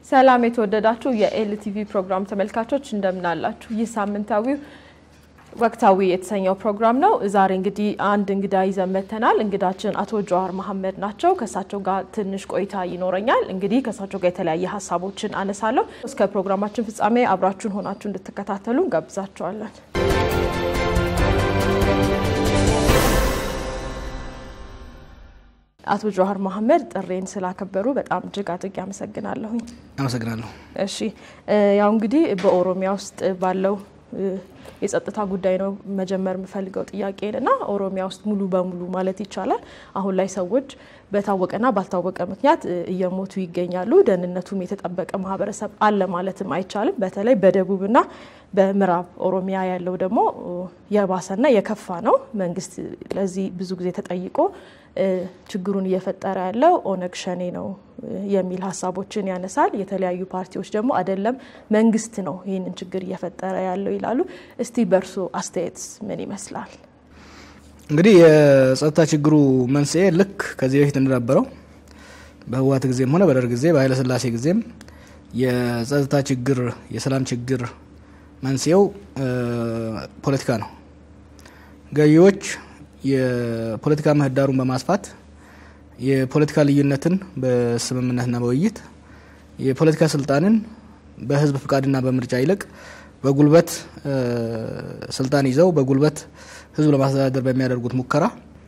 ሰላም የተወደዳችሁ የኤልቲቪ ፕሮግራም ተመልካቾች እንደምን አላችሁ? ይህ ሳምንታዊው ወቅታዊ የተሰኘው ፕሮግራም ነው። ዛሬ እንግዲህ አንድ እንግዳ ይዘን መጥተናል። እንግዳችን አቶ ጀዋር መሐመድ ናቸው። ከእሳቸው ጋር ትንሽ ቆይታ ይኖረኛል። እንግዲህ ከእሳቸው ጋር የተለያየ ሀሳቦችን አነሳለሁ። እስከ ፕሮግራማችን ፍጻሜ አብራችሁን ሆናችሁ እንድትከታተሉ እንጋብዛችኋለን። አቶ ጀዋር መሐመድ ጥሬን ስላከበሩ በጣም እጅግ አድርጌ አመሰግናለሁኝ። አመሰግናለሁ። እሺ ያው እንግዲህ በኦሮሚያ ውስጥ ባለው የጸጥታ ጉዳይ ነው መጀመር የምፈልገው ጥያቄን እና ኦሮሚያ ውስጥ ሙሉ በሙሉ ማለት ይቻላል አሁን ላይ ሰዎች በታወቀና ባልታወቀ ምክንያት እየሞቱ ይገኛሉ። ደህንነቱም የተጠበቀ ማህበረሰብ አለ ማለትም አይቻልም። በተለይ በደቡብና በምዕራብ ኦሮሚያ ያለው ደግሞ የባሰና የከፋ ነው። መንግስት ለዚህ ብዙ ጊዜ ተጠይቆ ችግሩን እየፈጠረ ያለው ኦነግ ሸኔ ነው የሚል ሀሳቦችን ያነሳል። የተለያዩ ፓርቲዎች ደግሞ አይደለም መንግስት ነው ይህንን ችግር እየፈጠረ ያለው ይላሉ። እስቲ በእርሶ አስተያየት ምን ይመስላል? እንግዲህ የጸጥታ ችግሩ መንስኤ ልክ ከዚህ በፊት እንደነበረው በህወሓት ጊዜም ሆነ በደርግ ጊዜ በኃይለስላሴ ጊዜም የጸጥታ ችግር የሰላም ችግር መንስኤው ፖለቲካ ነው። ገዢዎች የፖለቲካ ምህዳሩን በማስፋት የፖለቲካ ልዩነትን በስምምነትና በውይይት የፖለቲካ ስልጣንን በህዝብ ፍቃድና በምርጫ ይልቅ በጉልበት ስልጣን ይዘው በጉልበት ህዝብ ለማስተዳደር በሚያደርጉት ሙከራ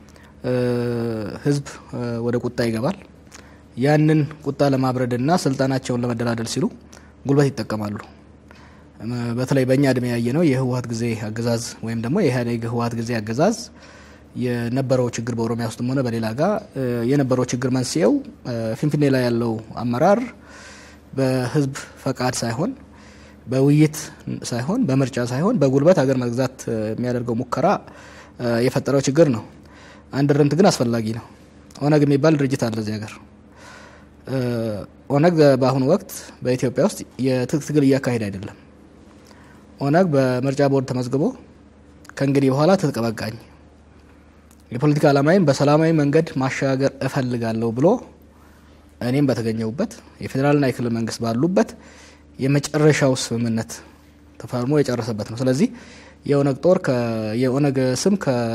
ህዝብ ወደ ቁጣ ይገባል። ያንን ቁጣ ለማብረድና ስልጣናቸውን ለመደላደል ሲሉ ጉልበት ይጠቀማሉ። በተለይ በእኛ እድሜ ያየ ነው የህወሓት ጊዜ አገዛዝ ወይም ደግሞ የኢህአዴግ ህወሓት ጊዜ አገዛዝ የነበረው ችግር በኦሮሚያ ውስጥም ሆነ በሌላ ጋር የነበረው ችግር መንስኤው ፊንፊኔ ላይ ያለው አመራር በህዝብ ፈቃድ ሳይሆን በውይይት ሳይሆን በምርጫ ሳይሆን በጉልበት ሀገር መግዛት የሚያደርገው ሙከራ የፈጠረው ችግር ነው። አንድ እርምት ግን አስፈላጊ ነው። ኦነግ የሚባል ድርጅት አለ እዚህ ሀገር። ኦነግ በአሁኑ ወቅት በኢትዮጵያ ውስጥ የትጥቅ ትግል እያካሄደ አይደለም። ኦነግ በምርጫ ቦርድ ተመዝግቦ ከእንግዲህ በኋላ ትጥቅ በቃኝ፣ የፖለቲካ ዓላማዬን በሰላማዊ መንገድ ማሸጋገር እፈልጋለሁ ብሎ እኔም በተገኘሁበት የፌዴራልና የክልል መንግስት ባሉበት የመጨረሻው ስምምነት ተፈርሞ የጨረሰበት ነው። ስለዚህ የኦነግ ጦር የኦነግ ስም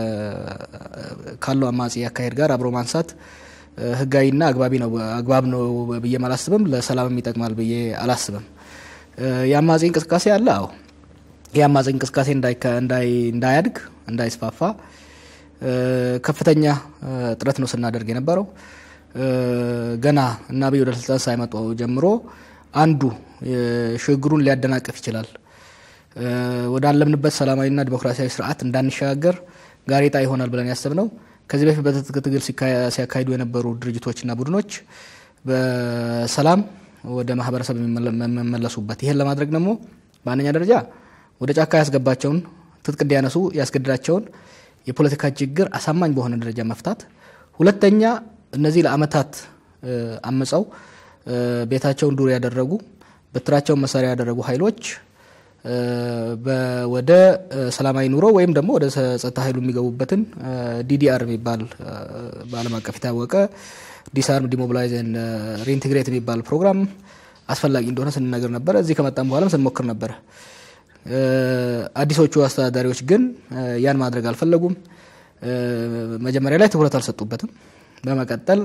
ካለው አማጺ አካሄድ ጋር አብሮ ማንሳት ህጋዊና አግባቢ ነው አግባብ ነው ብዬ አላስብም። ለሰላምም ይጠቅማል ብዬ አላስብም። የአማጺ እንቅስቃሴ አለ። አዎ የአማጺ እንቅስቃሴ እንዳያድግ እንዳይስፋፋ ከፍተኛ ጥረት ነው ስናደርግ የነበረው። ገና እና አብይ ወደ ስልጣን ሳይመጡ ጀምሮ አንዱ ሽግግሩን ሊያደናቅፍ ይችላል፣ ወዳለምንበት ሰላማዊና ዲሞክራሲያዊ ስርዓት እንዳንሸጋገር ጋሬጣ ይሆናል ብለን ያሰብነው ከዚህ በፊት በትጥቅ ትግል ሲያካሂዱ የነበሩ ድርጅቶችና ቡድኖች በሰላም ወደ ማህበረሰብ የሚመለሱበት ይህን ለማድረግ ደግሞ በአንደኛ ደረጃ ወደ ጫካ ያስገባቸውን ትጥቅ እንዲያነሱ ያስገድዳቸውን የፖለቲካ ችግር አሳማኝ በሆነ ደረጃ መፍታት፣ ሁለተኛ እነዚህ ለአመታት አመፀው ቤታቸውን ዱር ያደረጉ በትራቸውን መሳሪያ ያደረጉ ኃይሎች ወደ ሰላማዊ ኑሮ ወይም ደግሞ ወደ ጸጥታ ኃይሉ የሚገቡበትን ዲዲአር የሚባል በዓለም አቀፍ የታወቀ ዲስአርም ዲሞቢላይዝን ሪኢንቴግሬት የሚባል ፕሮግራም አስፈላጊ እንደሆነ ስንነገር ነበረ። እዚህ ከመጣም በኋላም ስንሞክር ነበረ። አዲሶቹ አስተዳዳሪዎች ግን ያን ማድረግ አልፈለጉም። መጀመሪያ ላይ ትኩረት አልሰጡበትም። በመቀጠል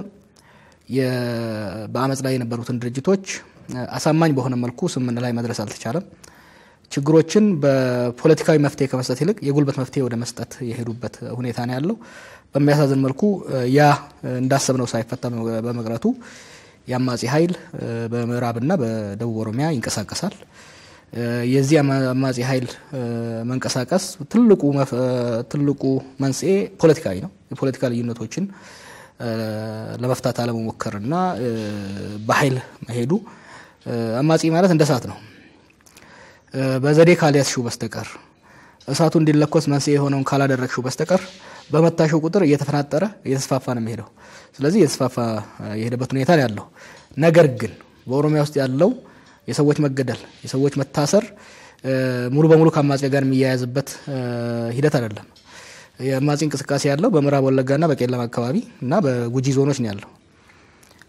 በአመፅ ላይ የነበሩትን ድርጅቶች አሳማኝ በሆነ መልኩ ስምምነት ላይ መድረስ አልተቻለም። ችግሮችን በፖለቲካዊ መፍትሄ ከመስጠት ይልቅ የጉልበት መፍትሄ ወደ መስጠት የሄዱበት ሁኔታ ነው ያለው። በሚያሳዝን መልኩ ያ እንዳሰብነው ሳይፈታ በመቅረቱ የአማጺ ኃይል በምዕራብና በደቡብ ኦሮሚያ ይንቀሳቀሳል። የዚህ አማጺ ኃይል መንቀሳቀስ ትልቁ መንስኤ ፖለቲካዊ ነው። የፖለቲካ ልዩነቶችን ለመፍታት አለመሞከርና በኃይል መሄዱ አማጺ ማለት እንደ እሳት ነው። በዘዴ ካልያዝሽው በስተቀር እሳቱ እንዲለኮስ መንስኤ የሆነውን ካላደረግሽው በስተቀር በመታሽው ቁጥር እየተፈናጠረ እየተስፋፋ ነው የሚሄደው። ስለዚህ እየተስፋፋ የሄደበት ሁኔታ ነው ያለው። ነገር ግን በኦሮሚያ ውስጥ ያለው የሰዎች መገደል፣ የሰዎች መታሰር ሙሉ በሙሉ ከአማጺ ጋር የሚያያዝበት ሂደት አይደለም። የአማጺ እንቅስቃሴ ያለው በምዕራብ ወለጋና በቄለም አካባቢ እና በጉጂ ዞኖች ነው ያለው።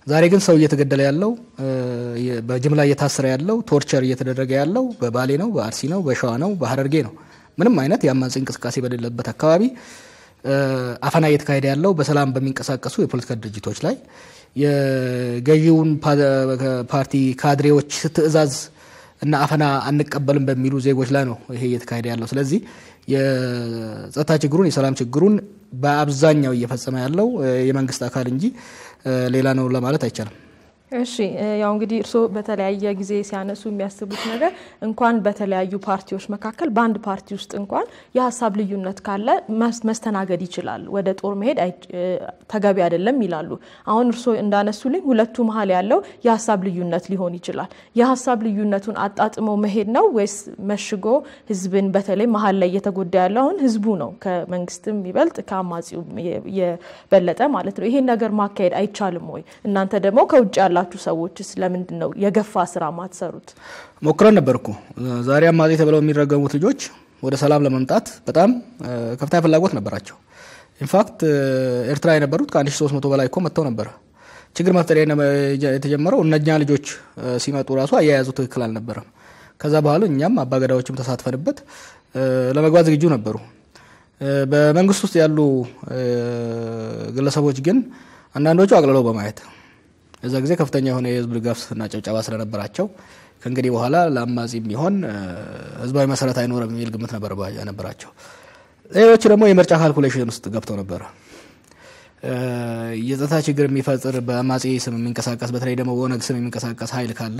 ዛሬ ግን ሰው እየተገደለ ያለው በጅምላ እየታሰረ ያለው ቶርቸር እየተደረገ ያለው በባሌ ነው፣ በአርሲ ነው፣ በሸዋ ነው፣ በሀረርጌ ነው። ምንም አይነት የአማጺ እንቅስቃሴ በሌለበት አካባቢ አፈና እየተካሄደ ያለው በሰላም በሚንቀሳቀሱ የፖለቲካ ድርጅቶች ላይ የገዢውን ፓርቲ ካድሬዎች ትዕዛዝ እና አፈና አንቀበልም በሚሉ ዜጎች ላይ ነው ይሄ እየተካሄደ ያለው። ስለዚህ የጸጥታ ችግሩን የሰላም ችግሩን በአብዛኛው እየፈጸመ ያለው የመንግስት አካል እንጂ ሌላ ነው ለማለት አይቻልም። እሺ ያው እንግዲህ እርስዎ በተለያየ ጊዜ ሲያነሱ የሚያስቡት ነገር እንኳን በተለያዩ ፓርቲዎች መካከል በአንድ ፓርቲ ውስጥ እንኳን የሀሳብ ልዩነት ካለ መስተናገድ ይችላል፣ ወደ ጦር መሄድ ተገቢ አይደለም ይላሉ። አሁን እርስዎ እንዳነሱልኝ ሁለቱ መሀል ያለው የሀሳብ ልዩነት ሊሆን ይችላል። የሀሳብ ልዩነቱን አጣጥመው መሄድ ነው ወይስ መሽጎ ህዝብን በተለይ መሀል ላይ እየተጎዳ ያለው አሁን ህዝቡ ነው ከመንግስትም ይበልጥ ከአማጺው የበለጠ ማለት ነው። ይሄን ነገር ማካሄድ አይቻልም ወይ? እናንተ ደግሞ ከውጭ ያላ ያላችሁ ሰዎችስ ለምንድን ነው የገፋ ስራ ማትሰሩት? ሞክረን ነበርኩ። ዛሬ አማጺ ተብለው የሚረገሙት ልጆች ወደ ሰላም ለመምጣት በጣም ከፍተኛ ፍላጎት ነበራቸው። ኢንፋክት ኤርትራ የነበሩት ከ1300 በላይ እኮ መጥተው ነበረ። ችግር መፍጠር የተጀመረው እነኛ ልጆች ሲመጡ ራሱ አያያዙ ትክክል አልነበረም። ከዛ በኋላ እኛም አባገዳዎችም ተሳትፈንበት ለመግባት ዝግጁ ነበሩ። በመንግስት ውስጥ ያሉ ግለሰቦች ግን አንዳንዶቹ አቅልለው በማየት እዛ ጊዜ ከፍተኛ የሆነ የህዝብ ድጋፍና ጭብጨባ ስለነበራቸው ከእንግዲህ በኋላ ለአማጺ የሚሆን ህዝባዊ መሰረት አይኖርም የሚል ግምት ነበራቸው። ሌሎች ደግሞ የምርጫ ካልኩሌሽን ውስጥ ገብተው ነበረ። የጸጥታ ችግር የሚፈጥር በአማጺ ስም የሚንቀሳቀስ በተለይ ደግሞ በኦነግ ስም የሚንቀሳቀስ ኃይል ካለ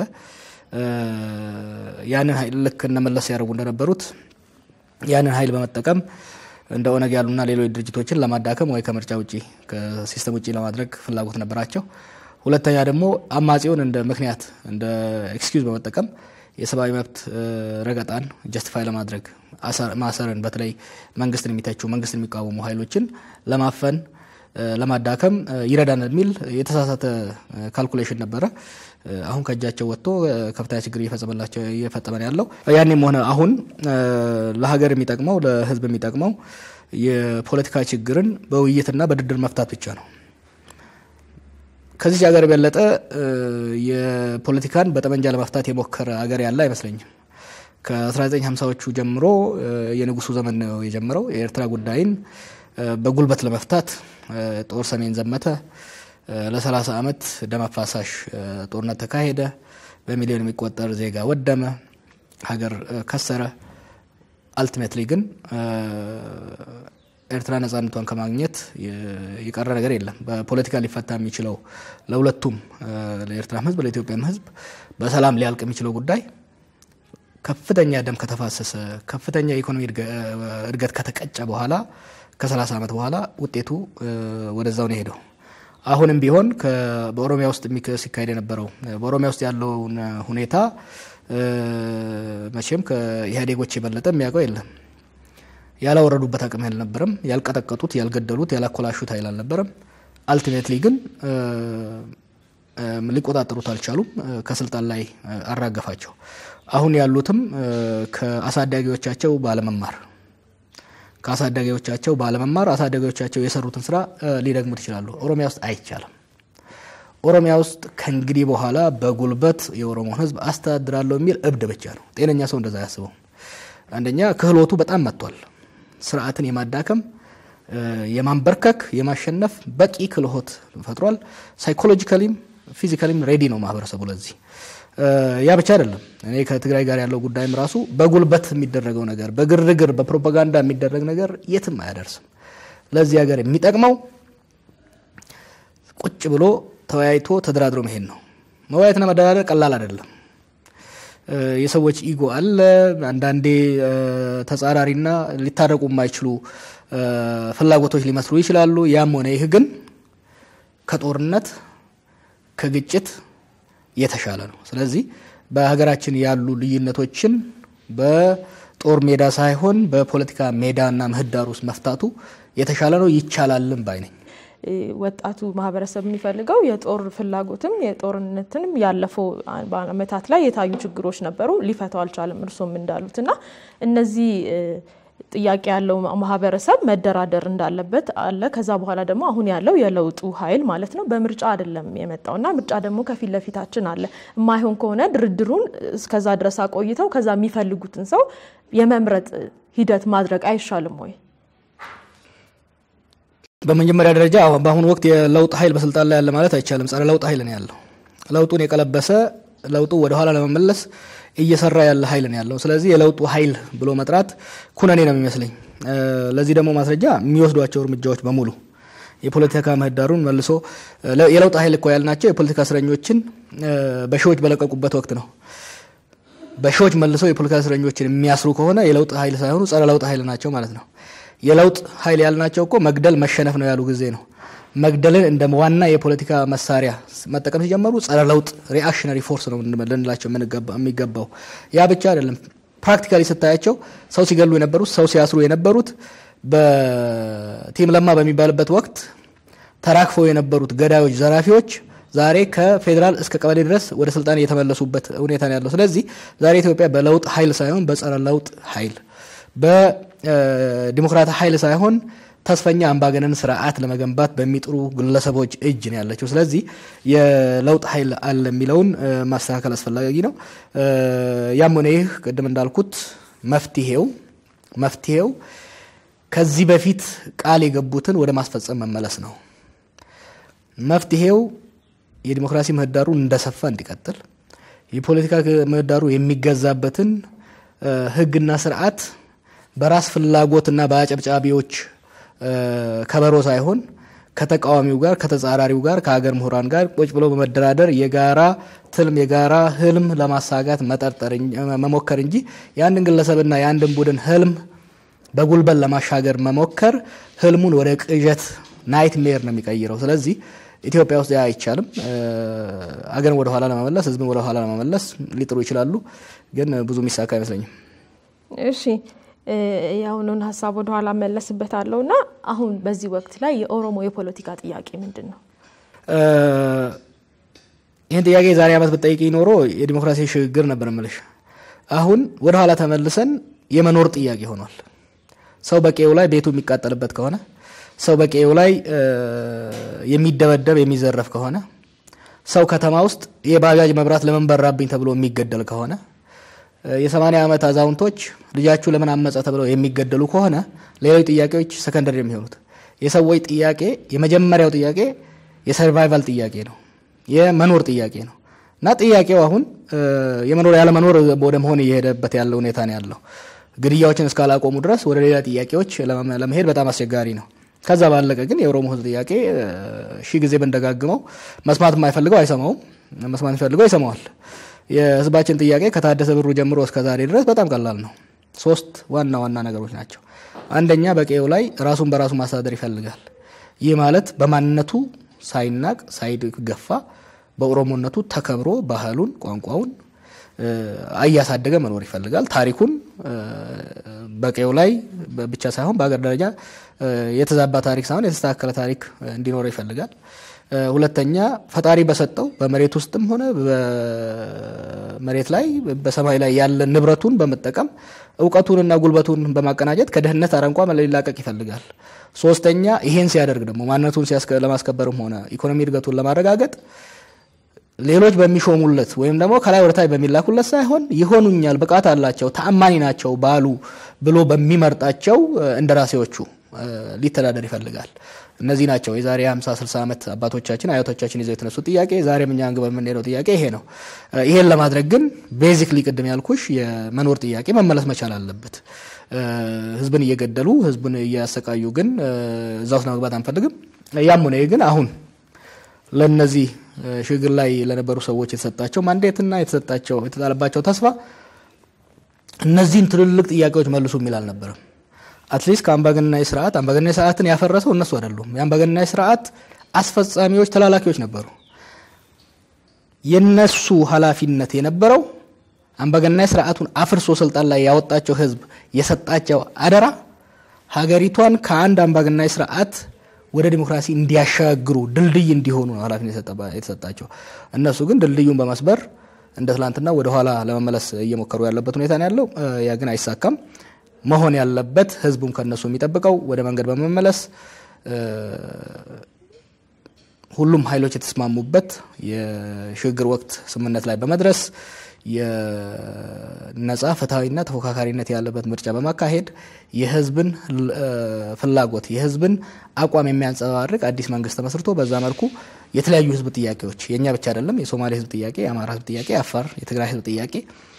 ያንን ኃይል ልክ እነመለስ ያደርጉ እንደነበሩት ያንን ኃይል በመጠቀም እንደ ኦነግ ያሉና ሌሎች ድርጅቶችን ለማዳከም ወይ ከምርጫ ውጭ ከሲስተም ውጭ ለማድረግ ፍላጎት ነበራቸው። ሁለተኛ ደግሞ አማጺውን እንደ ምክንያት እንደ ኤክስኪውዝ በመጠቀም የሰብአዊ መብት ረገጣን ጀስቲፋይ ለማድረግ ማሰርን፣ በተለይ መንግስትን የሚተቹ መንግስትን የሚቃወሙ ኃይሎችን ለማፈን ለማዳከም ይረዳናል የሚል የተሳሳተ ካልኩሌሽን ነበረ። አሁን ከእጃቸው ወጥቶ ከፍተኛ ችግር እየፈጸመላቸው እየፈጸመን ያለው ያኔም ሆነ አሁን ለሀገር የሚጠቅመው ለህዝብ የሚጠቅመው የፖለቲካ ችግርን በውይይትና በድርድር መፍታት ብቻ ነው። ከዚህ ሀገር የበለጠ የፖለቲካን በጠመንጃ ለመፍታት የሞከረ ሀገር ያለ አይመስለኝም። ከ1950ዎቹ ጀምሮ የንጉሱ ዘመን ነው የጀመረው። የኤርትራ ጉዳይን በጉልበት ለመፍታት ጦር ሰሜን ዘመተ። ለ30 ዓመት ደም አፋሳሽ ጦርነት ተካሄደ። በሚሊዮን የሚቆጠር ዜጋ ወደመ፣ ሀገር ከሰረ። አልቲሜትሊ ግን ኤርትራ ነጻነቷን ከማግኘት የቀረ ነገር የለም። በፖለቲካ ሊፈታ የሚችለው ለሁለቱም ለኤርትራም ህዝብ ለኢትዮጵያም ህዝብ በሰላም ሊያልቅ የሚችለው ጉዳይ ከፍተኛ ደም ከተፋሰሰ ከፍተኛ የኢኮኖሚ እድገት ከተቀጨ በኋላ ከ30 ዓመት በኋላ ውጤቱ ወደዛው ነው የሄደው። አሁንም ቢሆን በኦሮሚያ ውስጥ ሲካሄድ የነበረው በኦሮሚያ ውስጥ ያለውን ሁኔታ መቼም ከኢህአዴጎች የበለጠ የሚያውቀው የለም። ያላወረዱበት አቅም አልነበረም። ያልቀጠቀጡት፣ ያልገደሉት፣ ያላኮላሹት ኃይል አልነበረም። አልቲሜትሊ ግን ሊቆጣጠሩት አልቻሉም። ከስልጣን ላይ አራገፋቸው። አሁን ያሉትም ከአሳዳጊዎቻቸው ባለመማር ከአሳዳጊዎቻቸው ባለመማር አሳዳጊዎቻቸው የሰሩትን ስራ ሊደግሙት ይችላሉ። ኦሮሚያ ውስጥ አይቻልም። ኦሮሚያ ውስጥ ከእንግዲህ በኋላ በጉልበት የኦሮሞን ህዝብ አስተዳድራለሁ የሚል እብድ ብቻ ነው። ጤነኛ ሰው እንደዛ አያስበው። አንደኛ ክህሎቱ በጣም መጥቷል። ስርዓትን የማዳከም የማንበርከክ፣ የማሸነፍ በቂ ክህሎት ፈጥሯል። ሳይኮሎጂካሊም ፊዚካሊም ሬዲ ነው ማህበረሰቡ ለዚህ። ያ ብቻ አይደለም። እኔ ከትግራይ ጋር ያለው ጉዳይም ራሱ በጉልበት የሚደረገው ነገር፣ በግርግር በፕሮፓጋንዳ የሚደረግ ነገር የትም አያደርስም። ለዚህ ሀገር የሚጠቅመው ቁጭ ብሎ ተወያይቶ ተደራድሮ መሄድ ነው። መወያየትና መደራደር ቀላል አይደለም። የሰዎች ኢጎ አለ። አንዳንዴ ተጻራሪና ሊታረቁ የማይችሉ ፍላጎቶች ሊመስሉ ይችላሉ። ያም ሆነ ይህ ግን ከጦርነት ከግጭት የተሻለ ነው። ስለዚህ በሀገራችን ያሉ ልዩነቶችን በጦር ሜዳ ሳይሆን በፖለቲካ ሜዳና ምህዳር ውስጥ መፍታቱ የተሻለ ነው። ይቻላልም ባይ ነኝ። ወጣቱ ማህበረሰብ የሚፈልገው የጦር ፍላጎትም የጦርነትንም ያለፈው ዓመታት ላይ የታዩ ችግሮች ነበሩ፣ ሊፈታው አልቻለም። እርሶም እንዳሉት እና እነዚህ ጥያቄ ያለው ማህበረሰብ መደራደር እንዳለበት አለ። ከዛ በኋላ ደግሞ አሁን ያለው የለውጡ ኃይል ማለት ነው በምርጫ አይደለም የመጣው እና ምርጫ ደግሞ ከፊት ለፊታችን አለ። የማይሆን ከሆነ ድርድሩን እስከዛ ድረስ አቆይተው ከዛ የሚፈልጉትን ሰው የመምረጥ ሂደት ማድረግ አይሻልም ወይ? በመጀመሪያ ደረጃ በአሁኑ ወቅት የለውጥ ኃይል በስልጣን ላይ ያለ ማለት አይቻልም። ጸረ ለውጥ ኃይል ነው ያለው። ለውጡን የቀለበሰ ለውጡ ወደኋላ ለመመለስ እየሰራ ያለ ኃይል ነው ያለው። ስለዚህ የለውጡ ኃይል ብሎ መጥራት ኩነኔ ነው የሚመስለኝ። ለዚህ ደግሞ ማስረጃ የሚወስዷቸው እርምጃዎች በሙሉ የፖለቲካ ምህዳሩን መልሶ የለውጥ ኃይል እኮ ያልናቸው የፖለቲካ እስረኞችን በሺዎች በለቀቁበት ወቅት ነው። በሺዎች መልሰው የፖለቲካ እስረኞችን የሚያስሩ ከሆነ የለውጥ ኃይል ሳይሆኑ ጸረ ለውጥ ኃይል ናቸው ማለት ነው። የለውጥ ኃይል ያልናቸው እኮ መግደል መሸነፍ ነው ያሉ ጊዜ ነው። መግደልን እንደ ዋና የፖለቲካ መሳሪያ መጠቀም ሲጀመሩ ጸረ ለውጥ ሪአክሽነሪ ፎርስ ነው ልንላቸው የሚገባው። ያ ብቻ አይደለም። ፕራክቲካሊ ስታያቸው ሰው ሲገሉ የነበሩት ሰው ሲያስሩ የነበሩት በቲም ለማ በሚባልበት ወቅት ተራክፈው የነበሩት ገዳዮች፣ ዘራፊዎች ዛሬ ከፌዴራል እስከ ቀበሌ ድረስ ወደ ስልጣን የተመለሱበት ሁኔታ ነው ያለው። ስለዚህ ዛሬ ኢትዮጵያ በለውጥ ኃይል ሳይሆን በጸረ ለውጥ ኃይል በዲሞክራት ኃይል ሳይሆን ተስፈኛ አምባገነን ስርዓት ለመገንባት በሚጥሩ ግለሰቦች እጅ ነው ያለችው። ስለዚህ የለውጥ ኃይል አለ የሚለውን ማስተካከል አስፈላጊ ነው። ያም ሆነ ይህ ቅድም እንዳልኩት መፍትሄው መፍትሄው ከዚህ በፊት ቃል የገቡትን ወደ ማስፈጸም መመለስ ነው። መፍትሄው የዲሞክራሲ ምህዳሩ እንደሰፋ እንዲቀጥል የፖለቲካ ምህዳሩ የሚገዛበትን ሕግና ስርዓት በራስ ፍላጎትና በአጨብጫቢዎች ከበሮ ሳይሆን ከተቃዋሚው ጋር ከተጻራሪው ጋር ከሀገር ምሁራን ጋር ቁጭ ብሎ በመደራደር የጋራ ትልም የጋራ ህልም ለማሳጋት መጠርጠር መሞከር እንጂ የአንድን ግለሰብና የአንድን ቡድን ህልም በጉልበት ለማሻገር መሞከር ህልሙን ወደ ቅዠት ናይት ሜር ነው የሚቀይረው። ስለዚህ ኢትዮጵያ ውስጥ ያ አይቻልም። አገርን ወደኋላ ለመመለስ ህዝብን ወደኋላ ለመመለስ ሊጥሩ ይችላሉ፣ ግን ብዙ የሚሳካ አይመስለኝም። እሺ የአሁኑን ሀሳብ ወደኋላ መለስበታለሁ እና አሁን በዚህ ወቅት ላይ የኦሮሞ የፖለቲካ ጥያቄ ምንድን ነው? ይህን ጥያቄ ዛሬ ዓመት ብትጠይቅ ኖሮ የዲሞክራሲ ሽግግር ነበር ምልሽ። አሁን ወደኋላ ተመልሰን የመኖር ጥያቄ ሆኗል። ሰው በቄው ላይ ቤቱ የሚቃጠልበት ከሆነ ሰው በቄው ላይ የሚደበደብ የሚዘረፍ ከሆነ ሰው ከተማ ውስጥ የባጃጅ መብራት ለምን በራብኝ ተብሎ የሚገደል ከሆነ የሰማንያ ዓመት አዛውንቶች ልጃችሁ ለምን አመፀ ተብለው የሚገደሉ ከሆነ ሌሎች ጥያቄዎች ሰከንደሪ የሚሆኑት የሰዎች ጥያቄ የመጀመሪያው ጥያቄ የሰርቫይቫል ጥያቄ ነው፣ የመኖር ጥያቄ ነው እና ጥያቄው አሁን የመኖር ያለመኖር ወደ መሆን እየሄደበት ያለ ሁኔታ ነው ያለው። ግድያዎችን እስካላቆሙ ድረስ ወደ ሌላ ጥያቄዎች ለመሄድ በጣም አስቸጋሪ ነው። ከዛ ባለቀ ግን የኦሮሞ ሕዝብ ጥያቄ ሺህ ጊዜ ብንደጋግመው መስማት የማይፈልገው አይሰማውም፣ መስማት የሚፈልገው ይሰማዋል። የህዝባችን ጥያቄ ከታደሰ ብሩ ጀምሮ እስከ ዛሬ ድረስ በጣም ቀላል ነው። ሶስት ዋና ዋና ነገሮች ናቸው። አንደኛ በቀዬው ላይ ራሱን በራሱ ማስተዳደር ይፈልጋል። ይህ ማለት በማንነቱ ሳይናቅ ሳይገፋ በኦሮሞነቱ ተከብሮ ባህሉን፣ ቋንቋውን እያሳደገ መኖር ይፈልጋል። ታሪኩን በቀዬው ላይ ብቻ ሳይሆን በሀገር ደረጃ የተዛባ ታሪክ ሳይሆን የተስተካከለ ታሪክ እንዲኖረው ይፈልጋል። ሁለተኛ ፈጣሪ በሰጠው በመሬት ውስጥም ሆነ በመሬት ላይ በሰማይ ላይ ያለ ንብረቱን በመጠቀም እውቀቱንና ጉልበቱን በማቀናጀት ከድህነት አረንቋ ሊላቀቅ ይፈልጋል። ሶስተኛ ይሄን ሲያደርግ ደግሞ ማንነቱን ለማስከበርም ሆነ ኢኮኖሚ እድገቱን ለማረጋገጥ ሌሎች በሚሾሙለት ወይም ደግሞ ከላይ ወደታች በሚላኩለት ሳይሆን ይሆኑኛል፣ ብቃት አላቸው፣ ተአማኒ ናቸው ባሉ ብሎ በሚመርጣቸው እንደራሴዎቹ ሊተዳደር ይፈልጋል። እነዚህ ናቸው የዛሬ 50 60 ዓመት አባቶቻችን አያቶቻችን ይዘው የተነሱት ጥያቄ። ዛሬም እኛ አንግበ የምንሄደው ጥያቄ ይሄ ነው። ይሄን ለማድረግ ግን ቤዚክሊ ቅድም ያልኩሽ የመኖር ጥያቄ መመለስ መቻል አለበት። ህዝብን እየገደሉ ህዝብን እያሰቃዩ ግን እዛ ውስጥ ለመግባት አንፈልግም። ያም ሆነ ግን አሁን ለነዚህ ሽግግር ላይ ለነበሩ ሰዎች የተሰጣቸው ማንዴትና የተሰጣቸው የተጣለባቸው ተስፋ እነዚህን ትልልቅ ጥያቄዎች መልሱ የሚል አልነበረም። አትሊስት ከአምባገነናዊ ስርዓት አምባገነናዊ ስርዓትን ያፈረሰው እነሱ አይደሉም። የአምባገነናዊ ስርዓት አስፈጻሚዎች፣ ተላላኪዎች ነበሩ። የነሱ ኃላፊነት የነበረው አምባገነናዊ ስርዓቱን አፍርሶ ስልጣን ላይ ያወጣቸው ህዝብ የሰጣቸው አደራ ሀገሪቷን ከአንድ አምባገነናዊ ስርዓት ወደ ዲሞክራሲ እንዲያሻግሩ ድልድይ እንዲሆኑ ነው ኃላፊነት የተሰጣቸው። እነሱ ግን ድልድዩን በመስበር እንደ ትላንትና ወደ ኋላ ለመመለስ እየሞከሩ ያለበት ሁኔታ ነው ያለው። ያ ግን አይሳካም። መሆን ያለበት ህዝቡም ከነሱ የሚጠብቀው ወደ መንገድ በመመለስ ሁሉም ኃይሎች የተስማሙበት የሽግግር ወቅት ስምምነት ላይ በመድረስ የነጻ ፍትሐዊና ተፎካካሪነት ያለበት ምርጫ በማካሄድ የህዝብን ፍላጎት የህዝብን አቋም የሚያንጸባርቅ አዲስ መንግስት ተመስርቶ በዛ መልኩ የተለያዩ ህዝብ ጥያቄዎች የእኛ ብቻ አይደለም፣ የሶማሌ ህዝብ ጥያቄ፣ የአማራ ህዝብ ጥያቄ፣ የአፋር፣ የትግራይ ህዝብ ጥያቄ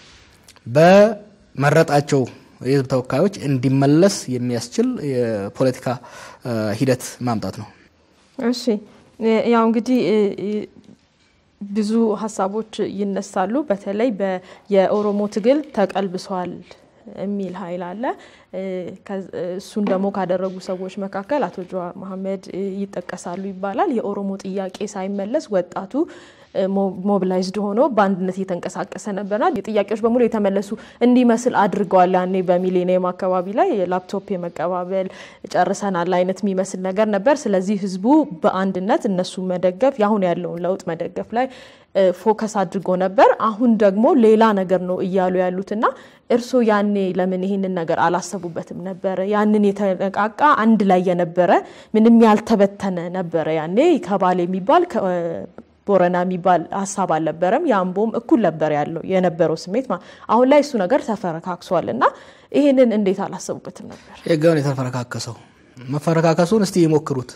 በመረጣቸው የህዝብ ተወካዮች እንዲመለስ የሚያስችል የፖለቲካ ሂደት ማምጣት ነው። እሺ ያው እንግዲህ ብዙ ሀሳቦች ይነሳሉ። በተለይ የኦሮሞ ትግል ተቀልብሷል የሚል ኃይል አለ። እሱን ደግሞ ካደረጉ ሰዎች መካከል አቶ ጀዋር መሀመድ ይጠቀሳሉ ይባላል። የኦሮሞ ጥያቄ ሳይመለስ ወጣቱ ሞቢላይዝድ ሆኖ በአንድነት እየተንቀሳቀሰ ነበርና ጥያቄዎች በሙሉ የተመለሱ እንዲመስል አድርገዋል። ያኔ በሚሌኒየም አካባቢ ላይ ላፕቶፕ የመቀባበል ጨርሰናል አይነት የሚመስል ነገር ነበር። ስለዚህ ህዝቡ በአንድነት እነሱ መደገፍ ያሁን ያለውን ለውጥ መደገፍ ላይ ፎከስ አድርጎ ነበር። አሁን ደግሞ ሌላ ነገር ነው እያሉ ያሉትና እርስዎ ያኔ ለምን ይህንን ነገር አላሰቡበትም ነበረ? ያንን የተነቃቃ አንድ ላይ የነበረ ምንም ያልተበተነ ነበረ። ያኔ ከባሌ የሚባል ቦረና የሚባል ሀሳብ አልነበረም። የአምቦም እኩል ነበር ያለው የነበረው ስሜት። አሁን ላይ እሱ ነገር ተፈረካክሷል እና ይህንን እንዴት አላሰቡበትም ነበር? የጋውን የተፈረካከሰው መፈረካከሱን እስቲ ይሞክሩት።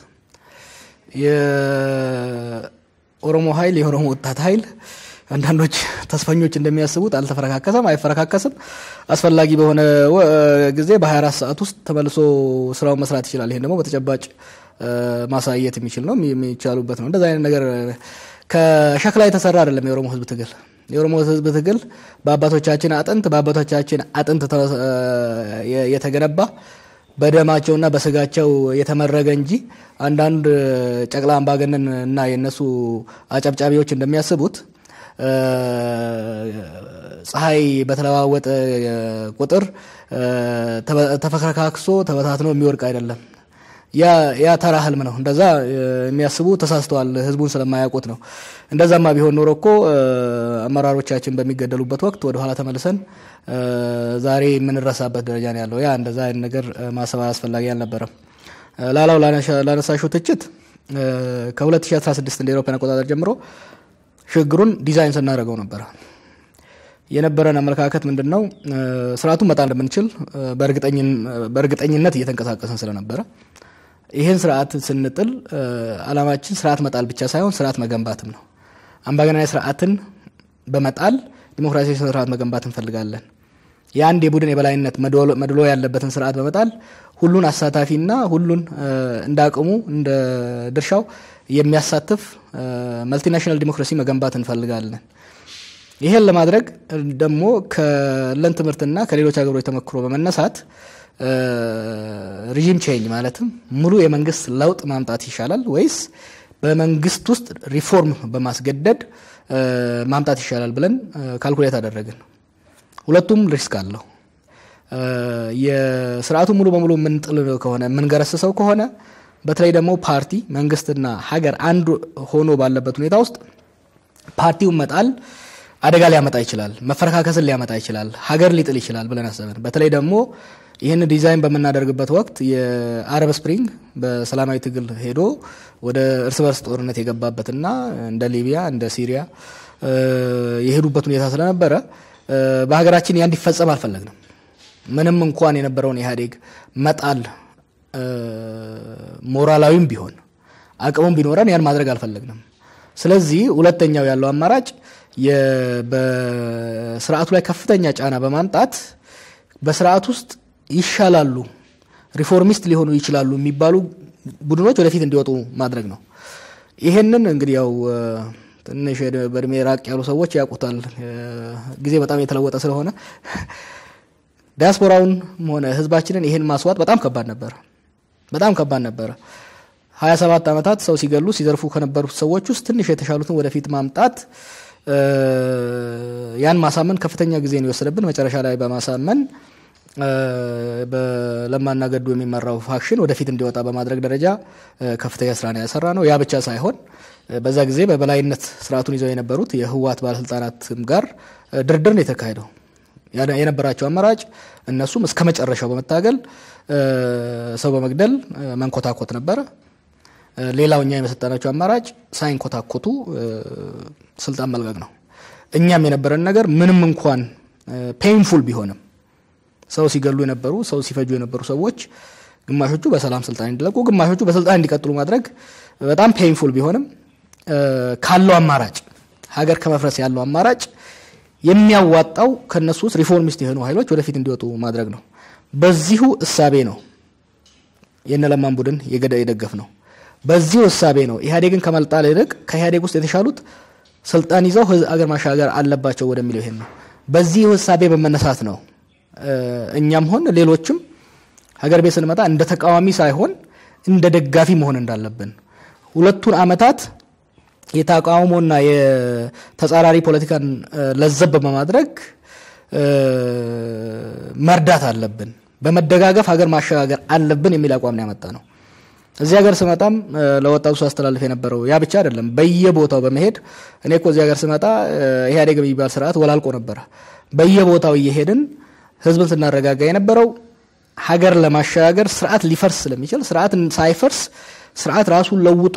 የኦሮሞ ኃይል የኦሮሞ ወጣት ኃይል አንዳንዶች ተስፈኞች እንደሚያስቡት አልተፈረካከሰም፣ አይፈረካከስም። አስፈላጊ በሆነ ጊዜ በ24 ሰዓት ውስጥ ተመልሶ ስራውን መስራት ይችላል። ይሄን ደግሞ በተጨባጭ ማሳየት የሚችል ነው፣ የሚቻሉበት ነው። እንደዚ አይነት ነገር ከሸክላ የተሰራ አይደለም። የኦሮሞ ህዝብ ትግል የኦሮሞ ህዝብ ትግል በአባቶቻችን አጥንት በአባቶቻችን አጥንት የተገነባ በደማቸውና በስጋቸው የተመረገ እንጂ አንዳንድ ጨቅላ አምባገነን እና የነሱ አጨብጫቢዎች እንደሚያስቡት ፀሐይ በተለዋወጠ ቁጥር ተፈረካክሶ ተበታትኖ የሚወድቅ አይደለም። ያ ተራ ህልም ነው። እንደዛ የሚያስቡ ተሳስተዋል። ህዝቡን ስለማያውቁት ነው። እንደዛማ ቢሆን ኖሮ እኮ አመራሮቻችን በሚገደሉበት ወቅት ወደኋላ ተመልሰን ዛሬ የምንረሳበት ደረጃ ነው ያለው። ያ እንደዛ አይነት ነገር ማሰብ አስፈላጊ አልነበረም። ላላው ላነሳሽው ትችት ከ2016 እንደ ኤሮፓን አቆጣጠር ጀምሮ ሽግግሩን ዲዛይን ስናደርገው ነበረ። የነበረን አመለካከት ምንድን ነው? ስርዓቱን መጣል እንደምንችል በእርግጠኝነት እየተንቀሳቀስን ስለነበረ ይህን ስርዓት ስንጥል አላማችን ስርዓት መጣል ብቻ ሳይሆን ስርዓት መገንባትም ነው። አምባገነናዊ ስርዓትን በመጣል ዲሞክራሲያዊ ስርዓት መገንባት እንፈልጋለን። የአንድ የቡድን የበላይነት መድሎ ያለበትን ስርዓት በመጣል ሁሉን አሳታፊና ሁሉን እንደ አቅሙ እንደ ድርሻው የሚያሳትፍ መልቲናሽናል ዲሞክራሲ መገንባት እንፈልጋለን። ይሄን ለማድረግ ደግሞ ከለን ትምህርትና ከሌሎች ሀገሮች ተመክሮ በመነሳት ሪዥም ቼንጅ ማለትም ሙሉ የመንግስት ለውጥ ማምጣት ይሻላል ወይስ በመንግስት ውስጥ ሪፎርም በማስገደድ ማምጣት ይሻላል ብለን ካልኩሌት አደረግን። ሁለቱም ሪስክ አለው። የስርዓቱ ሙሉ በሙሉ የምንጥል ከሆነ የምንገረስሰው ከሆነ በተለይ ደግሞ ፓርቲ መንግስትና ሀገር አንዱ ሆኖ ባለበት ሁኔታ ውስጥ ፓርቲውን መጣል አደጋ ሊያመጣ ይችላል፣ መፈረካከስን ሊያመጣ ይችላል፣ ሀገር ሊጥል ይችላል ብለን አሰብን። በተለይ ደግሞ ይህን ዲዛይን በምናደርግበት ወቅት የአረብ ስፕሪንግ በሰላማዊ ትግል ሄዶ ወደ እርስ በርስ ጦርነት የገባበትና እንደ ሊቢያ እንደ ሲሪያ የሄዱበት ሁኔታ ስለነበረ በሀገራችን ያ እንዲፈጸም አልፈለግንም። ምንም እንኳን የነበረውን ኢህአዴግ መጣል ሞራላዊም ቢሆን አቅሙም ቢኖረን ያን ማድረግ አልፈለግንም። ስለዚህ ሁለተኛው ያለው አማራጭ በስርዓቱ ላይ ከፍተኛ ጫና በማምጣት በስርዓት ውስጥ ይሻላሉ፣ ሪፎርሚስት ሊሆኑ ይችላሉ የሚባሉ ቡድኖች ወደፊት እንዲወጡ ማድረግ ነው። ይሄንን እንግዲህ ያው ትንሽ በእድሜ ራቅ ያሉ ሰዎች ያውቁታል። ጊዜ በጣም የተለወጠ ስለሆነ ዲያስፖራውን ሆነ ህዝባችንን ይሄን ማስዋጥ በጣም ከባድ ነበረ። በጣም ከባድ ነበረ። ሀያ ሰባት ዓመታት ሰው ሲገሉ ሲዘርፉ ከነበሩት ሰዎች ውስጥ ትንሽ የተሻሉትን ወደፊት ማምጣት ያን ማሳመን ከፍተኛ ጊዜ ነው የወሰደብን። መጨረሻ ላይ በማሳመን በለማና ገዱ የሚመራው ፋክሽን ወደፊት እንዲወጣ በማድረግ ደረጃ ከፍተኛ ስራ ነው ያሰራ ነው። ያ ብቻ ሳይሆን በዛ ጊዜ በበላይነት ስርዓቱን ይዘው የነበሩት የህወሓት ባለስልጣናትም ጋር ድርድር ነው የተካሄደው። የነበራቸው አማራጭ እነሱም እስከ መጨረሻው በመታገል ሰው በመግደል መንኮታኮት ነበረ። ሌላው እኛ የመሰጠናቸው አማራጭ ሳይንኮታኮቱ ስልጣን መልቀቅ ነው። እኛም የነበረን ነገር ምንም እንኳን ፔንፉል ቢሆንም ሰው ሲገሉ የነበሩ ሰው ሲፈጁ የነበሩ ሰዎች ግማሾቹ በሰላም ስልጣን እንዲለቁ፣ ግማሾቹ በስልጣን እንዲቀጥሉ ማድረግ በጣም ፔንፉል ቢሆንም ካለው አማራጭ ሀገር ከመፍረስ ያለው አማራጭ የሚያዋጣው ከነሱ ውስጥ ሪፎርሚስት የሆኑ ኃይሎች ወደፊት እንዲወጡ ማድረግ ነው። በዚሁ እሳቤ ነው የነለማን ቡድን የደገፍ ነው። በዚሁ እሳቤ ነው ኢህአዴግን ከመልጣል ይልቅ ከኢህአዴግ ውስጥ የተሻሉት ስልጣን ይዘው አገር ማሻገር አለባቸው ወደሚለው ይሄን ነው። በዚህ እሳቤ በመነሳት ነው እኛም ሆን ሌሎችም ሀገር ቤት ስንመጣ እንደ ተቃዋሚ ሳይሆን እንደ ደጋፊ መሆን እንዳለብን ሁለቱን አመታት የተቃውሞና የተጻራሪ ፖለቲካን ለዘብ በማድረግ መርዳት አለብን፣ በመደጋገፍ ሀገር ማሸጋገር አለብን የሚል አቋም ነው ያመጣ ነው። እዚህ ሀገር ስመጣም ለወጣቱ ሳስተላልፍ የነበረው ያ ብቻ አይደለም። በየቦታው በመሄድ እኔ እኮ እዚህ ሀገር ስመጣ ኢህአዴግ የሚባል ስርዓት ወላልቆ ነበረ። በየቦታው እየሄድን ህዝብን ስናረጋጋ የነበረው ሀገር ለማሸጋገር ስርዓት ሊፈርስ ስለሚችል ስርዓት ሳይፈርስ ስርዓት ራሱን ለውጦ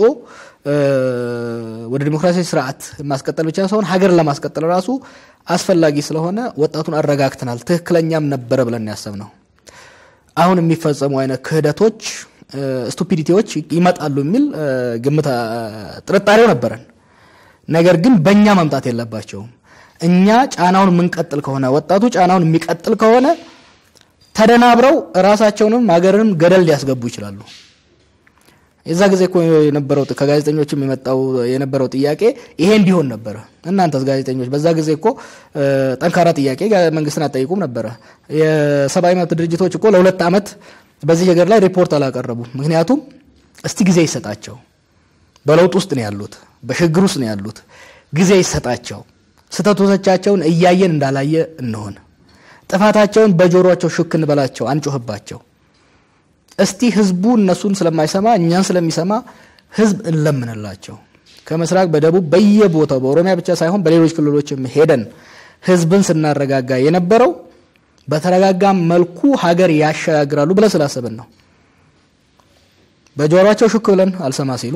ወደ ዲሞክራሲያዊ ስርዓት ማስቀጠል ብቻ ሳይሆን ሀገር ለማስቀጠል ራሱ አስፈላጊ ስለሆነ ወጣቱን አረጋግተናል። ትክክለኛም ነበረ ብለን ያሰብ ነው። አሁን የሚፈጸሙ አይነት ክህደቶች፣ ስቱፒዲቲዎች ይመጣሉ የሚል ግምት ጥርጣሬው ነበረን። ነገር ግን በእኛ መምጣት የለባቸውም። እኛ ጫናውን የምንቀጥል ከሆነ ወጣቱ ጫናውን የሚቀጥል ከሆነ ተደናብረው ራሳቸውንም ሀገርንም ገደል ሊያስገቡ ይችላሉ። የዛ ጊዜ እኮ የነበረው ከጋዜጠኞችም የመጣው የነበረው ጥያቄ ይሄ እንዲሆን ነበረ። እናንተስ ጋዜጠኞች በዛ ጊዜ እኮ ጠንካራ ጥያቄ መንግስትን አጠይቁም ነበረ። የሰብአዊ መብት ድርጅቶች እኮ ለሁለት ዓመት በዚህ ነገር ላይ ሪፖርት አላቀረቡም። ምክንያቱም እስቲ ጊዜ ይሰጣቸው፣ በለውጥ ውስጥ ነው ያሉት፣ በሽግግር ውስጥ ነው ያሉት። ጊዜ ይሰጣቸው፣ ስህተቶቻቸውን እያየን እንዳላየ እንሆን፣ ጥፋታቸውን በጆሮቸው ሹክ እንበላቸው፣ አንጮህባቸው። እስቲ ህዝቡ እነሱን ስለማይሰማ እኛን ስለሚሰማ ህዝብ እንለምንላቸው። ከምስራቅ በደቡብ በየቦታው በኦሮሚያ ብቻ ሳይሆን በሌሎች ክልሎችም ሄደን ህዝብን ስናረጋጋ የነበረው በተረጋጋ መልኩ ሀገር ያሸጋግራሉ ብለን ስላሰብን ነው። በጆሯቸው ሹክ ብለን አልሰማ ሲሉ፣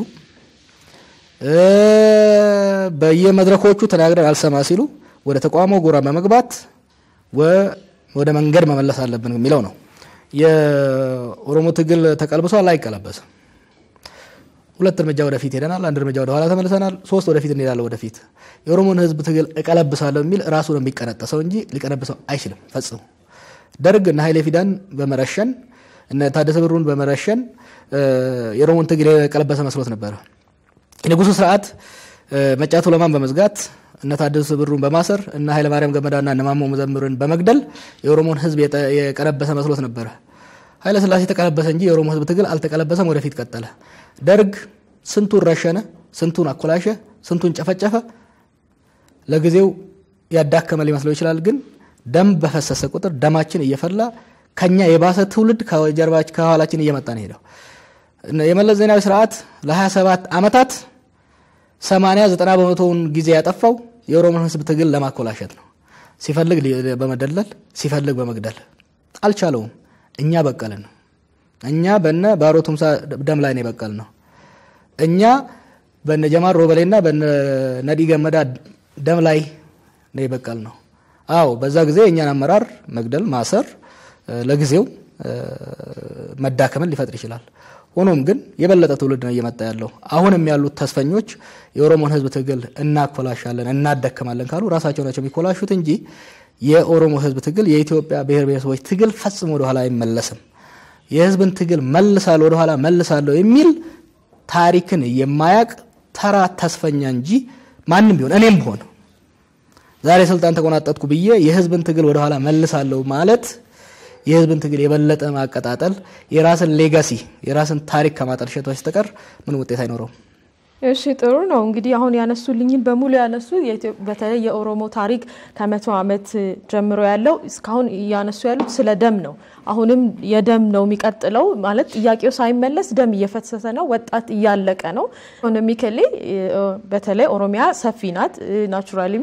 በየመድረኮቹ ተናግረን አልሰማ ሲሉ ወደ ተቋሞ ጎራ በመግባት ወደ መንገድ መመለስ አለብን የሚለው ነው። የኦሮሞ ትግል ተቀልብሷል፣ አይቀለበስም። ሁለት እርምጃ ወደፊት ሄደናል፣ አንድ እርምጃ ወደ ኋላ ተመልሰናል፣ ሶስት ወደፊት እንሄዳለን። ወደፊት የኦሮሞን ህዝብ ትግል እቀለብሳለሁ የሚል ራሱ ነው የሚቀነጠሰው እንጂ ሊቀለብሰው አይችልም ፈጽሞ። ደርግ እነ ኃይሌ ፊዳን በመረሸን እነ ታደሰ ብሩን በመረሸን የኦሮሞን ትግል የቀለበሰ መስሎት ነበረ። የንጉሱ ስርዓት መጫቱ ለማን በመዝጋት እነ ታደሰ ብሩን በማሰር እነ ኃይለማርያም ገመዳና እነ ማሞ መዘምርን በመግደል የኦሮሞን ህዝብ የቀለበሰ መስሎት ነበረ። ኃይለ ስላሴ ተቀለበሰ እንጂ የኦሮሞ ህዝብ ትግል አልተቀለበሰም፣ ወደፊት ቀጠለ። ደርግ ስንቱን ረሸነ፣ ስንቱን አኮላሸ፣ ስንቱን ጨፈጨፈ። ለጊዜው ያዳከመ ሊመስለው ይችላል፣ ግን ደም በፈሰሰ ቁጥር ደማችን እየፈላ ከኛ የባሰ ትውልድ ከኋላችን እየመጣ ነው ሄደው የመለስ ዜናዊ ስርዓት ለ27 ዓመታት ሰማንያ ዘጠና በመቶውን ጊዜ ያጠፋው የኦሮሞን ህዝብ ትግል ለማኮላሸት ነው። ሲፈልግ በመደለል ሲፈልግ በመግደል አልቻለውም። እኛ በቀልን ነው። እኛ በነ ባሮ ቱምሳ ደም ላይ ነው የበቀል ነው። እኛ በነ ጀማል ሮበሌና በነ ነዲ ገመዳ ደም ላይ ነው የበቀል ነው። አዎ በዛ ጊዜ የእኛን አመራር መግደል፣ ማሰር ለጊዜው መዳከምን ሊፈጥር ይችላል። ሆኖም ግን የበለጠ ትውልድ ነው እየመጣ ያለው። አሁንም ያሉት ተስፈኞች የኦሮሞን ህዝብ ትግል እናኮላሻለን፣ እናደከማለን ካሉ ራሳቸው ናቸው የሚኮላሹት እንጂ የኦሮሞ ህዝብ ትግል የኢትዮጵያ ብሔር ብሔረሰቦች ትግል ፈጽሞ ወደኋላ አይመለስም። የህዝብን ትግል መልሳለሁ ወደኋላ መልሳለሁ የሚል ታሪክን የማያቅ ተራ ተስፈኛ እንጂ ማንም ቢሆን እኔም ብሆን ዛሬ ስልጣን ተቆናጠጥኩ ብዬ የህዝብን ትግል ወደኋላ መልሳለሁ ማለት የህዝብን ትግል የበለጠ ማቀጣጠል የራስን ሌጋሲ የራስን ታሪክ ከማጠልሸት በስተቀር ምን ውጤት አይኖረውም። እሺ ጥሩ ነው። እንግዲህ አሁን ያነሱልኝን በሙሉ ያነሱ በተለይ የኦሮሞ ታሪክ ከመቶ ዓመት ጀምሮ ያለው እስካሁን እያነሱ ያሉት ስለ ደም ነው። አሁንም የደም ነው የሚቀጥለው ማለት ጥያቄው ሳይመለስ ደም እየፈሰሰ ነው። ወጣት እያለቀ ነው። ኢኮኖሚካሊ በተለይ ኦሮሚያ ሰፊ ናት። ናቹራሊም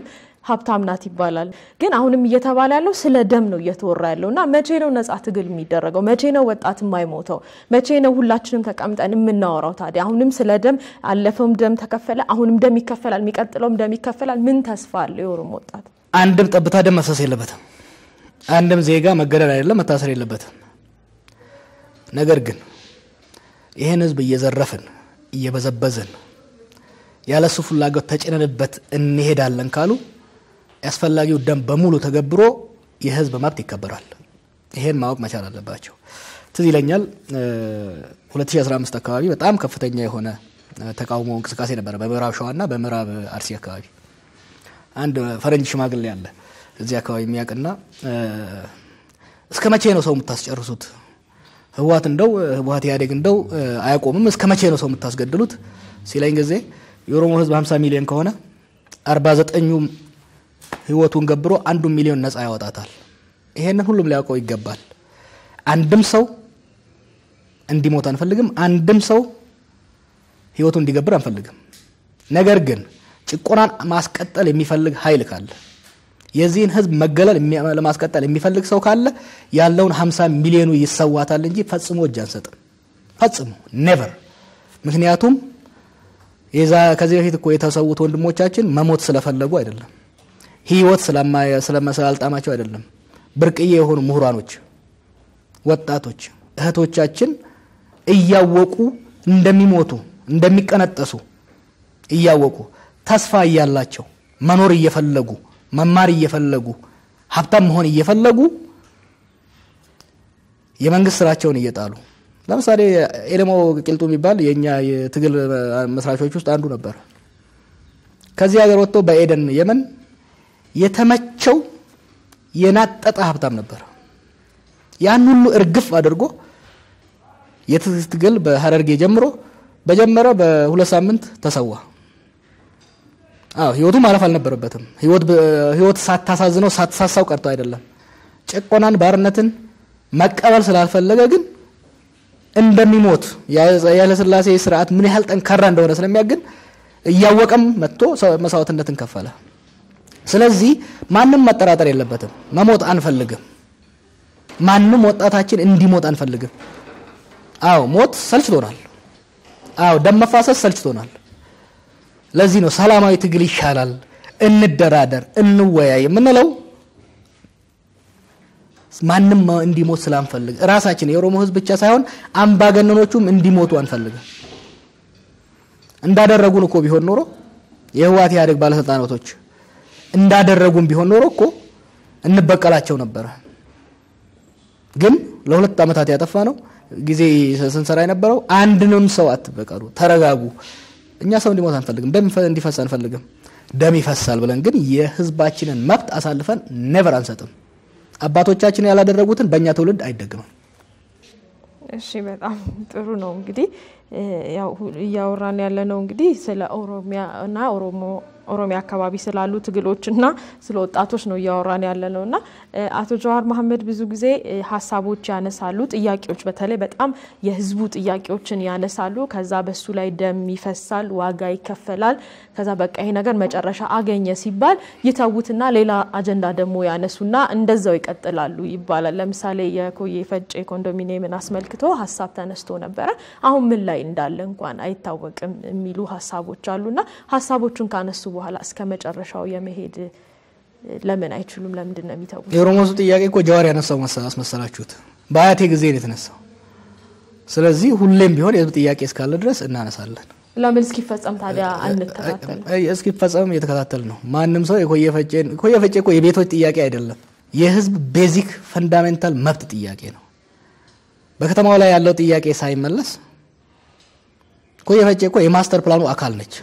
ሀብታም ናት ይባላል። ግን አሁንም እየተባለ ያለው ስለ ደም ነው እየተወራ ያለው እና መቼ ነው ነጻ ትግል የሚደረገው? መቼ ነው ወጣት የማይሞተው? መቼ ነው ሁላችንም ተቀምጠን የምናወራው? ታዲያ አሁንም ስለ ደም አለፈውም ደም ተከፈለ፣ አሁንም ደም ይከፈላል፣ የሚቀጥለውም ደም ይከፈላል። ምን ተስፋ አለ የኦሮሞ ወጣት? አንድም ጠብታ ደም መፍሰስ የለበትም። አንድም ዜጋ መገደል አይደለም መታሰር የለበትም። ነገር ግን ይህን ህዝብ እየዘረፍን እየበዘበዝን ያለሱ ፍላጎት ተጭነንበት እንሄዳለን ካሉ ያስፈላጊው ደም በሙሉ ተገብሮ የህዝብ መብት ይከበራል። ይሄን ማወቅ መቻል አለባቸው። ትዝ ይለኛል 2015 አካባቢ በጣም ከፍተኛ የሆነ ተቃውሞ እንቅስቃሴ ነበረ በምዕራብ ሸዋና በምዕራብ አርሲ አካባቢ። አንድ ፈረንጅ ሽማግሌ ያለ እዚህ አካባቢ የሚያውቅና እስከ መቼ ነው ሰው የምታስጨርሱት? ህወሓት እንደው ህወሓት ኢህአዴግ እንደው አያቆምም። እስከ መቼ ነው ሰው የምታስገድሉት ሲለኝ ጊዜ የኦሮሞ ህዝብ 50 ሚሊዮን ከሆነ 49ኙ ህይወቱን ገብሮ አንዱ ሚሊዮን ነፃ ያወጣታል። ይሄንን ሁሉም ሊያውቀው ይገባል። አንድም ሰው እንዲሞት አንፈልግም። አንድም ሰው ህይወቱ እንዲገብር አንፈልግም። ነገር ግን ጭቆናን ማስቀጠል የሚፈልግ ኃይል ካለ የዚህን ህዝብ መገለል ለማስቀጠል የሚፈልግ ሰው ካለ ያለውን 50 ሚሊዮኑ ይሰዋታል እንጂ ፈጽሞ እጅ አንሰጥም። ፈጽሞ ኔቨር። ምክንያቱም የዛ ከዚህ በፊት እኮ የተሰዉት ወንድሞቻችን መሞት ስለፈለጉ አይደለም፣ ህይወት ስላልጣማቸው አይደለም። ብርቅዬ የሆኑ ምሁራኖች፣ ወጣቶች እህቶቻችን እያወቁ እንደሚሞቱ እንደሚቀነጠሱ እያወቁ ተስፋ እያላቸው መኖር እየፈለጉ መማር እየፈለጉ ሀብታም መሆን እየፈለጉ የመንግስት ስራቸውን እየጣሉ ለምሳሌ ኤሌሞ ቂልጡ የሚባል የእኛ የትግል መስራቾች ውስጥ አንዱ ነበር። ከዚህ ሀገር ወጥቶ በኤደን የመን የተመቸው የናጠጠ ሀብታም ነበር። ያን ሁሉ እርግፍ አድርጎ የትግል በሀረርጌ ጀምሮ በጀመረ በሁለት ሳምንት ተሰዋ። አዎ ህይወቱ ማለፍ አልነበረበትም። ህይወት ሳታሳዝነው ሳትሳሳው ቀርቶ አይደለም። ጭቆናን፣ ባርነትን መቀበል ስላልፈለገ ግን እንደሚሞት የኃይለሥላሴ ስርዓት ምን ያህል ጠንካራ እንደሆነ ስለሚያግን እያወቀም መጥቶ መስዋዕትነትን ከፈለ። ስለዚህ ማንም መጠራጠር የለበትም። መሞት አንፈልግም። ማንም ወጣታችን እንዲሞት አንፈልግም። አዎ ሞት ሰልችቶናል። አዎ ደም መፋሰስ ሰልችቶናል። ለዚህ ነው ሰላማዊ ትግል ይሻላል፣ እንደራደር፣ እንወያይ የምንለው። ማንም እንዲሞት ስላንፈልግ ራሳችን የኦሮሞ ህዝብ ብቻ ሳይሆን አምባገነኖቹም እንዲሞቱ አንፈልግም። እንዳደረጉን እኮ ቢሆን ኖሮ የህወሓት ኢህአዴግ ባለስልጣናቶች እንዳደረጉን ቢሆን ኖሮ እኮ እንበቀላቸው ነበረ። ግን ለሁለት ዓመታት ያጠፋ ነው ጊዜ ስንሰራ የነበረው አንድንም ሰው አትበቀሉ፣ ተረጋጉ። እኛ ሰው እንዲሞት አንፈልግም፣ ደም እንዲፈስ አንፈልግም። ደም ይፈሳል ብለን ግን የህዝባችንን መብት አሳልፈን ኔቨር አንሰጥም። አባቶቻችን ያላደረጉትን በእኛ ትውልድ አይደግምም። እሺ፣ በጣም ጥሩ ነው። እንግዲህ ያው እያወራን ያለ ነው እንግዲህ ስለ ኦሮሚያ እና ኦሮሞ ኦሮሚያ አካባቢ ስላሉ ትግሎች እና ስለ ወጣቶች ነው እያወራን ያለ ነው እና አቶ ጀዋር መሀመድ ብዙ ጊዜ ሀሳቦች ያነሳሉ፣ ጥያቄዎች በተለይ በጣም የህዝቡ ጥያቄዎችን ያነሳሉ። ከዛ በሱ ላይ ደም ይፈሳል፣ ዋጋ ይከፈላል። ከዛ በቃ ይሄ ነገር መጨረሻ አገኘ ሲባል ይተዉትና ሌላ አጀንዳ ደግሞ ያነሱና እንደዛው ይቀጥላሉ ይባላል። ለምሳሌ የኮዬ ፈጬ ኮንዶሚኒየምን አስመልክቶ ሀሳብ ተነስቶ ነበረ። አሁን ምን ላይ እንዳለ እንኳን አይታወቅም የሚሉ ሀሳቦች አሉና ሀሳቦቹን ካነሱ በኋላ እስከ መጨረሻው የመሄድ ለምን አይችሉም? ለምንድን ነው የሚተዉት? የኦሮሞ ህዝብ ጥያቄ እኮ ጀዋር ያነሳው አስመሰላችሁት? በአያቴ ጊዜ ነው የተነሳው። ስለዚህ ሁሌም ቢሆን የህዝብ ጥያቄ እስካለ ድረስ እናነሳለን። ለምን እስኪፈጸም ታዲያ አንከታተልም? እስኪፈጸም እየተከታተል ነው። ማንም ሰው የኮየ ፈጬን ኮየ ፈጬ እኮ የቤቶች ጥያቄ አይደለም፣ የህዝብ ቤዚክ ፈንዳሜንታል መብት ጥያቄ ነው። በከተማው ላይ ያለው ጥያቄ ሳይመለስ ኮየ ፈጬ እኮ የማስተር ፕላኑ አካል ነች።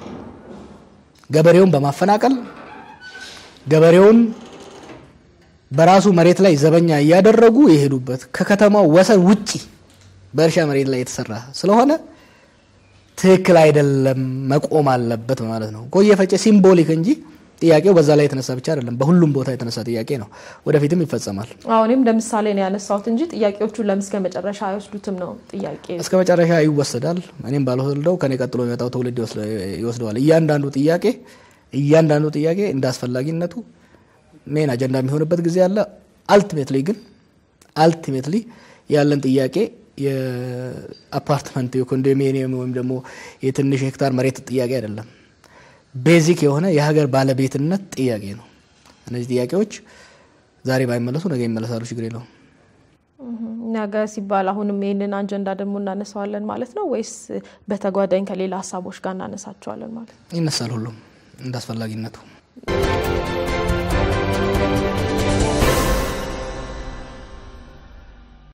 ገበሬውን በማፈናቀል ገበሬውን በራሱ መሬት ላይ ዘበኛ እያደረጉ የሄዱበት ከከተማው ወሰን ውጪ በእርሻ መሬት ላይ የተሰራ ስለሆነ ትክክል አይደለም፣ መቆም አለበት ማለት ነው። ኮየ ፈጬ ሲምቦሊክ እንጂ ጥያቄው በዛ ላይ የተነሳ ብቻ አይደለም፣ በሁሉም ቦታ የተነሳ ጥያቄ ነው። ወደፊትም ይፈጸማል። አሁንም ለምሳሌ ነው ያነሳሁት እንጂ ጥያቄዎቹን ለምን እስከ መጨረሻ አይወስዱትም ነው ጥያቄ። እስከ መጨረሻ ይወሰዳል። እኔም ባልወስደው ከኔ ቀጥሎ የሚመጣው ትውልድ ይወስደዋል። እያንዳንዱ ጥያቄ እያንዳንዱ ጥያቄ እንደ አስፈላጊነቱ ሜን አጀንዳ የሚሆንበት ጊዜ አለ። አልቲሜትሊ ግን አልቲሜትሊ ያለን ጥያቄ የአፓርትመንት የኮንዶሚኒየም ወይም ደግሞ የትንሽ ሄክታር መሬት ጥያቄ አይደለም። ቤዚክ የሆነ የሀገር ባለቤትነት ጥያቄ ነው። እነዚህ ጥያቄዎች ዛሬ ባይመለሱ ነገ ይመለሳሉ። ችግር የለውም። ነገ ሲባል አሁንም ይህንን አጀንዳ ደግሞ እናነሳዋለን ማለት ነው ወይስ በተጓዳኝ ከሌላ ሀሳቦች ጋር እናነሳቸዋለን ማለት ነው? ይነሳል ሁሉም እንደ አስፈላጊነቱ